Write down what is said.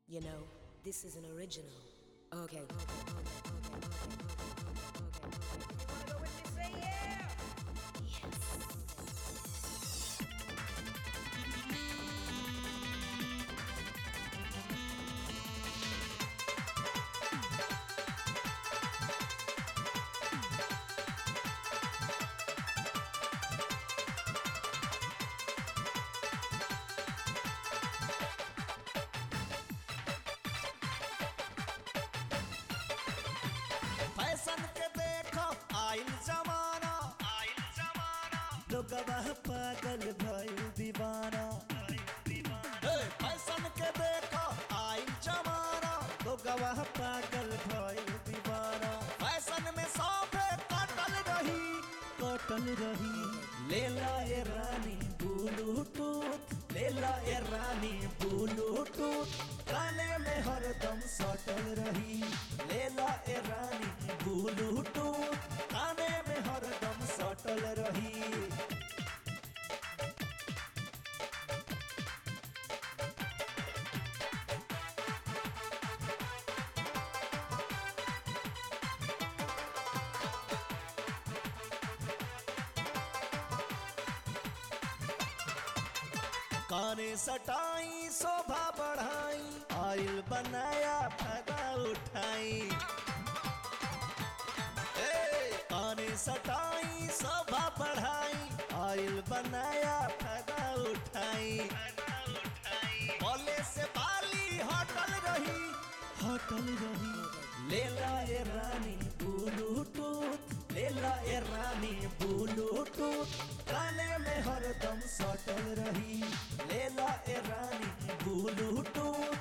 You know, this is an original. Okay, okay, okay, okay, okay, okay, okay, okay, okay. Wanna go with me? Say yeah! Fashion के देखो आइल जमाना आइल जमाना लोगवा पागल भइल दीवाना ए, फैशन के देखो आइल जमाना लोगवा पागल भइल दीवाना फैशन में सौफे कटल रही कटल रही लेला ए रानी ब्लूटूथ लेला ए रानी ब्लूटूथ काने में हरदम सटल रही लेला ए रानी ब्लूटूथ काने में हरदम सटल रही काने सटाई शोभा बढ़ाई आइल बनाया फायदा उठाई ए, काने सटाई शोभा बढ़ाई आइल बनाया फायदा उठाई बोले से बाली हटल रही हटल रही लेला ए रानी ब्लूटूथ लेला ए रानी ब्लूटूथ काने में हरदम सटल रही लेला ए रानी ब्लूटूथ